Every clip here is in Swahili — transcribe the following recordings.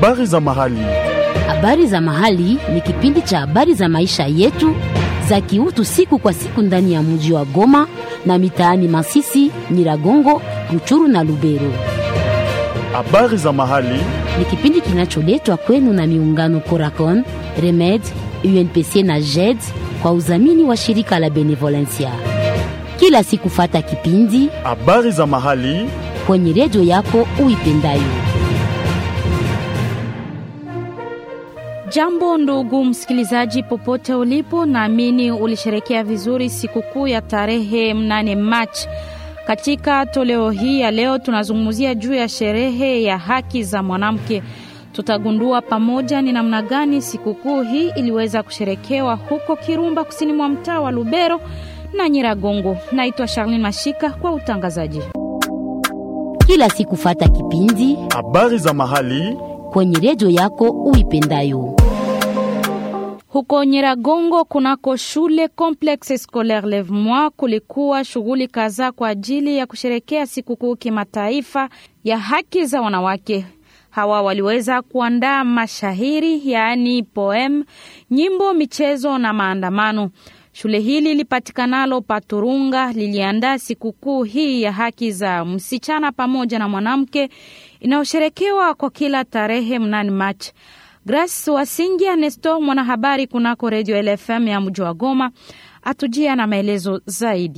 Habari za mahali. Habari za mahali ni kipindi cha habari za maisha yetu za kiutu siku kwa siku ndani ya mji wa Goma na mitaani Masisi, Nyiragongo, Ruchuru na Lubero. Habari za mahali. Ni kipindi kinacholetwa kwenu na miungano Coracon, Remed, UNPC na JED kwa udhamini wa shirika la Benevolencia. Kila siku fata kipindi Habari za mahali. kwenye redio yako uipendayo. Jambo ndugu msikilizaji, popote ulipo, naamini ulisherekea vizuri sikukuu ya tarehe mnane Machi. Katika toleo hii ya leo tunazungumzia juu ya sherehe ya haki za mwanamke. Tutagundua pamoja ni namna gani sikukuu hii iliweza kusherekewa huko Kirumba, kusini mwa mtaa wa Lubero na Nyiragongo. Naitwa Charlene Mashika kwa utangazaji. Kila siku fata kipindi Habari za mahali. kwenye redio yako uipendayo. Huko Nyiragongo kunako shule Complexe Scolaire Leve Moi kulikuwa shughuli kadhaa kwa ajili ya kusherekea sikukuu kimataifa ya haki za wanawake. Hawa waliweza kuandaa mashahiri, yaani poem, nyimbo, michezo na maandamano. Shule hili lipatikanalo Paturunga liliandaa sikukuu hii ya haki za msichana pamoja na mwanamke inayosherekewa kwa kila tarehe mnane Machi. Grace Wasingia Nesto, mwanahabari kunako redio LFM ya mji wa Goma, atujia na maelezo zaidi.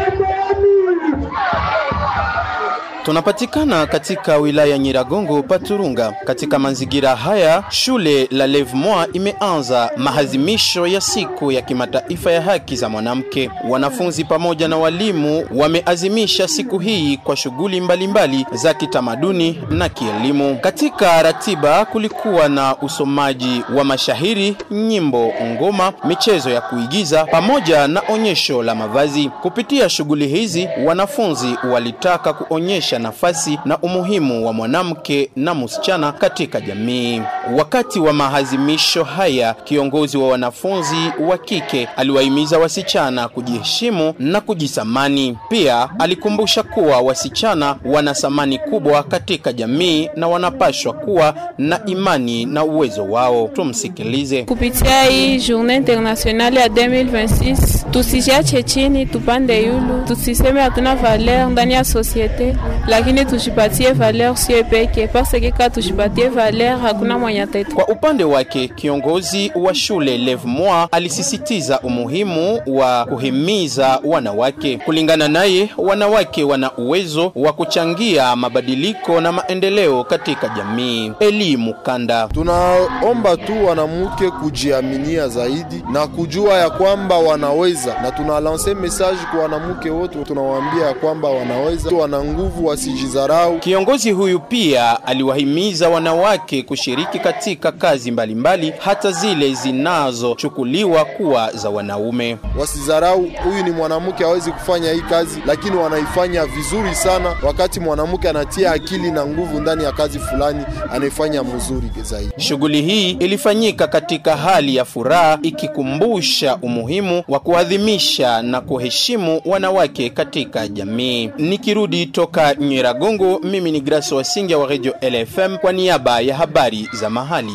Tunapatikana katika wilaya Nyiragongo Paturunga. Katika mazingira haya, shule la Leve Moi imeanza maadhimisho ya siku ya kimataifa ya haki za mwanamke. Wanafunzi pamoja na walimu wameazimisha siku hii kwa shughuli mbalimbali za kitamaduni na kielimu. Katika ratiba kulikuwa na usomaji wa mashahiri, nyimbo, ngoma, michezo ya kuigiza pamoja na onyesho la mavazi. Kupitia shughuli hizi, wanafunzi walitaka kuonyesha nafasi na umuhimu wa mwanamke na msichana katika jamii. Wakati wa maadhimisho haya, kiongozi wa wanafunzi wa kike aliwahimiza wasichana kujiheshimu na kujisamani. Pia alikumbusha kuwa wasichana wana thamani kubwa katika jamii na wanapashwa kuwa na imani na uwezo wao. Tumsikilize. Kupitia hii journée internationale ya 2026 tusijiache chini, tupande yulu, tusiseme hatuna valeur ndani ya societe, lakini tujipatie valeur sio peke, parce que kama tujipatie valeur hakuna mwenye atatu. Kwa upande wake kiongozi wa shule Leve Moi alisisitiza umuhimu wa kuhimiza wanawake. Kulingana naye, wanawake wana uwezo wa kuchangia mabadiliko na maendeleo katika jamii. Elimu kanda Tunaomba tu wanamke kujiaminia zaidi na kujua ya kwamba wanaweza, na tunalanse message kwa wanamke wote, tunawaambia ya kwamba wanaweza, wana nguvu, wasijizarau. Kiongozi huyu pia aliwahimiza wanawake kushiriki katika kazi mbalimbali hata zile zinazochukuliwa kuwa za wanaume. Wasizarau, huyu ni mwanamke, hawezi kufanya hii kazi, lakini wanaifanya vizuri sana. Wakati mwanamke anatia akili na nguvu ndani ya kazi fulani, anaifanya mzuri zaidi. Shughuli hii ilifanyika katika hali ya furaha ikikumbusha umuhimu wa kuadhimisha na kuheshimu wanawake katika jamii. Nikirudi toka Nyiragongo, mimi ni Grace Wasingia wa Radio LFM kwa niaba ya habari za mahali.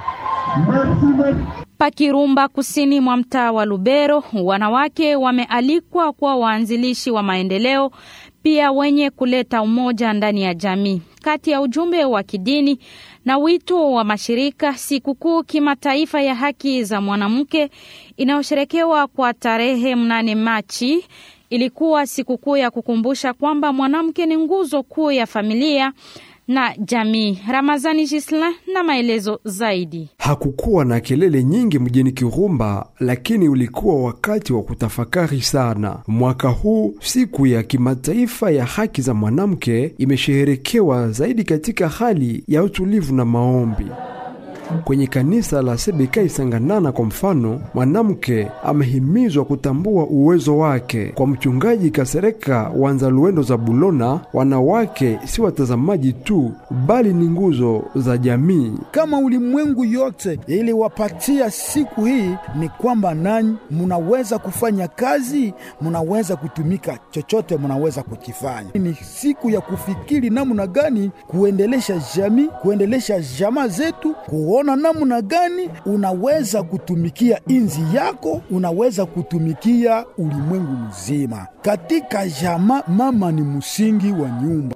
Pakirumba, kusini mwa mtaa wa Lubero, wanawake wamealikwa kuwa waanzilishi wa maendeleo, pia wenye kuleta umoja ndani ya jamii. Kati ya ujumbe wa kidini na wito wa mashirika, sikukuu kimataifa ya haki za mwanamke inayosherekewa kwa tarehe mnane Machi ilikuwa sikukuu ya kukumbusha kwamba mwanamke ni nguzo kuu ya familia na jamii. Ramazani Gislin na maelezo zaidi. Hakukuwa na kelele nyingi mjini Kirumba, lakini ulikuwa wakati wa kutafakari sana. Mwaka huu siku ya kimataifa ya haki za mwanamke imesheherekewa zaidi katika hali ya utulivu na maombi. Kwenye kanisa la CBK Isanganana kwa mfano, mwanamke amehimizwa kutambua uwezo wake. Kwa mchungaji Kasereka Wanza Luendo za Bulona, wanawake si watazamaji tu, bali ni nguzo za jamii. kama ulimwengu yote iliwapatia siku hii, ni kwamba nanyi munaweza kufanya kazi, munaweza kutumika, chochote munaweza kukifanya. Ni siku ya kufikiri namna gani kuendelesha jamii, kuendelesha jamaa zetu, kuona namna gani unaweza kutumikia inzi yako, unaweza kutumikia ulimwengu mzima. Katika jamaa, mama ni msingi wa nyumba.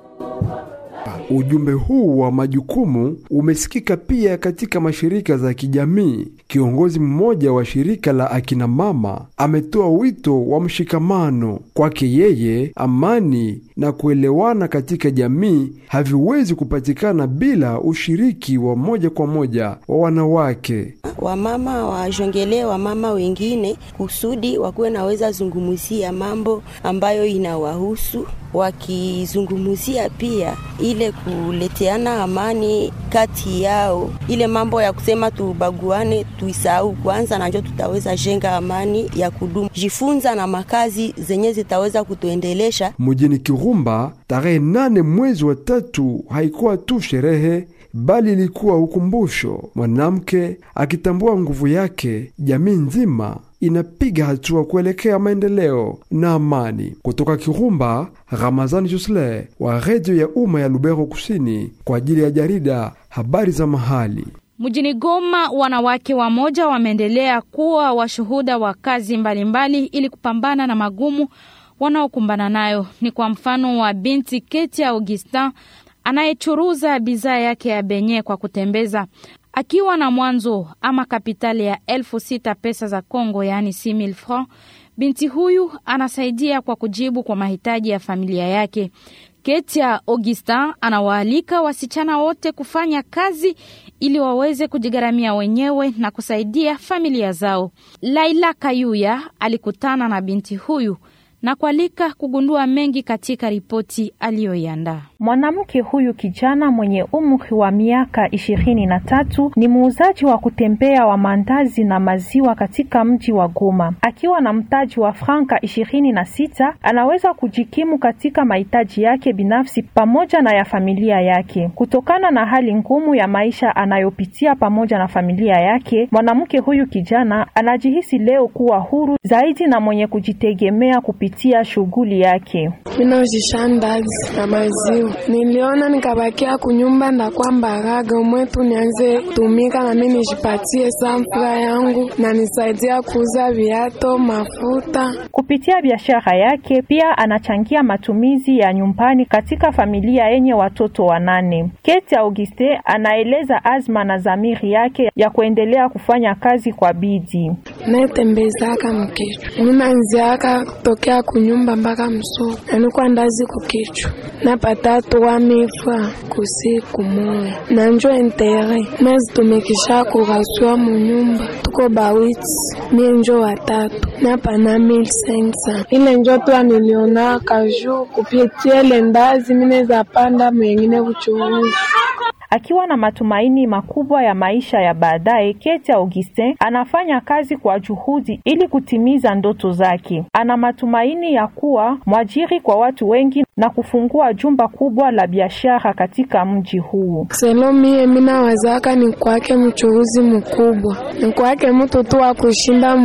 Ujumbe huu wa majukumu umesikika pia katika mashirika za kijamii. Kiongozi mmoja wa shirika la akina mama ametoa wito wa mshikamano. Kwake yeye, amani na kuelewana katika jamii haviwezi kupatikana bila ushiriki wa moja kwa moja wa wanawake. wamama wajongelee wamama wengine kusudi wakuwe naweza zungumzia mambo ambayo inawahusu, wakizungumzia pia ile kuleteana amani kati yao. Ile mambo ya kusema tubaguane tuisahau kwanza, na njo tutaweza jenga amani ya kudumu. Jifunza na makazi zenye zitaweza kutuendelesha Mjini Kirumba, tarehe nane mwezi wa tatu haikuwa tu sherehe bali ilikuwa ukumbusho. Mwanamke akitambua nguvu yake, jamii nzima inapiga hatua kuelekea maendeleo na amani. Kutoka Kirumba, Ramazani Jusle wa redio ya umma ya Lubero Kusini kwa ajili ya jarida habari za mahali. Mjini Goma, wanawake wamoja wameendelea kuwa washuhuda wa kazi mbalimbali mbali ili kupambana na magumu wanaokumbana nayo. Ni kwa mfano wa binti Ketia Augustin anayechuruza bidhaa yake ya benye kwa kutembeza akiwa na mwanzo ama kapitali ya elfu sita pesa za Congo, yaani 6000 francs. Binti huyu anasaidia kwa kujibu kwa mahitaji ya familia yake. Ketia Augustin anawaalika wasichana wote kufanya kazi ili waweze kujigharamia wenyewe na kusaidia familia zao. Laila Kayuya alikutana na binti huyu na kualika kugundua mengi katika ripoti aliyoiandaa. Mwanamke huyu kijana mwenye umri wa miaka ishirini na tatu ni muuzaji wa kutembea wa mandazi na maziwa katika mji wa Goma. Akiwa na mtaji wa franka ishirini na sita anaweza kujikimu katika mahitaji yake binafsi pamoja na ya familia yake. Kutokana na hali ngumu ya maisha anayopitia pamoja na familia yake, mwanamke huyu kijana anajihisi leo kuwa huru zaidi na mwenye kujitegemea kupitia shughuli yake. Minauzisha ndazi na maziwa, niliona nikabakia kunyumba ndakwa mbaraga mwetu nianze tumika na mimi nijipatie samfura yangu na nisaidia kuuza viato mafuta. Kupitia biashara yake pia anachangia matumizi ya nyumbani katika familia yenye watoto wanane. Keti Auguste anaeleza azma na dhamiri yake ya kuendelea kufanya kazi kwa bidii. Netembezaka mkichwa ninanziaka kutokea kunyumba mpaka msoko, nanikwa ndazi kukichwa napata tuwa mifra kusiku moya nanjo entere nazitumikisha kurasua munyumba tuko bawiti mie njo watatu napana 1500 ile njo twa niliona kaju kupitia ile ndazi mineza panda mwengine kuchuruzi Akiwa na matumaini makubwa ya maisha ya baadaye, Keti Augustin anafanya kazi kwa juhudi ili kutimiza ndoto zake. Ana matumaini ya kuwa mwajiri kwa watu wengi na kufungua jumba kubwa la biashara katika mji huu. selo mie mina wazaka ni kwake mchuruzi mkubwa, ni kwake mtu tu wa kushinda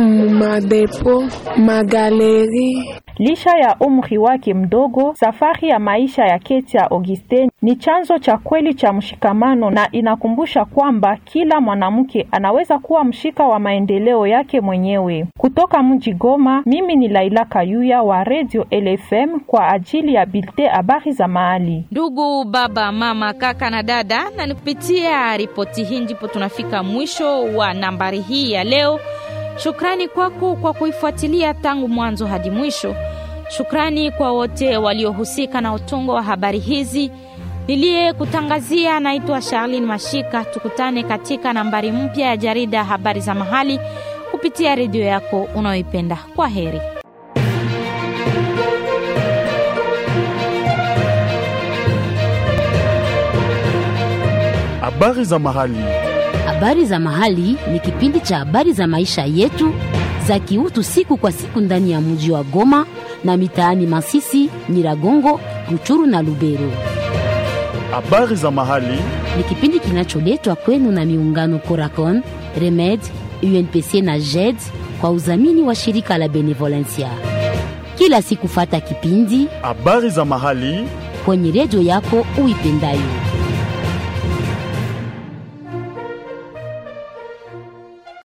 madepo magaleri Licha ya umri wake mdogo, safari ya maisha ya Ketia Augustin ni chanzo cha kweli cha mshikamano na inakumbusha kwamba kila mwanamke anaweza kuwa mshika wa maendeleo yake mwenyewe. Kutoka mji Goma, mimi ni Laila Kayuya wa Radio LFM kwa ajili ya Bilte habari za mahali. Ndugu baba, mama, kaka na dada, na ni kupitia ripoti hii ndipo tunafika mwisho wa nambari hii ya leo. Shukrani kwako kwa kuifuatilia tangu mwanzo hadi mwisho. Shukrani kwa wote waliohusika na utungo wa habari hizi. Niliyekutangazia naitwa Charlene Mashika. Tukutane katika nambari mpya ya jarida habari za mahali kupitia redio yako unayoipenda. Kwa heri. Habari za mahali. Habari za Mahali ni kipindi cha habari za maisha yetu za kiutu siku kwa siku ndani ya mji wa Goma na mitaani Masisi, Nyiragongo, Ruchuru na Lubero. Habari za Mahali Ni kipindi kinacholetwa kwenu na miungano Coracon, Remed, UNPC na JED kwa udhamini wa shirika la Benevolencia. Kila siku fata kipindi Habari za Mahali kwenye redio yako uipendayo.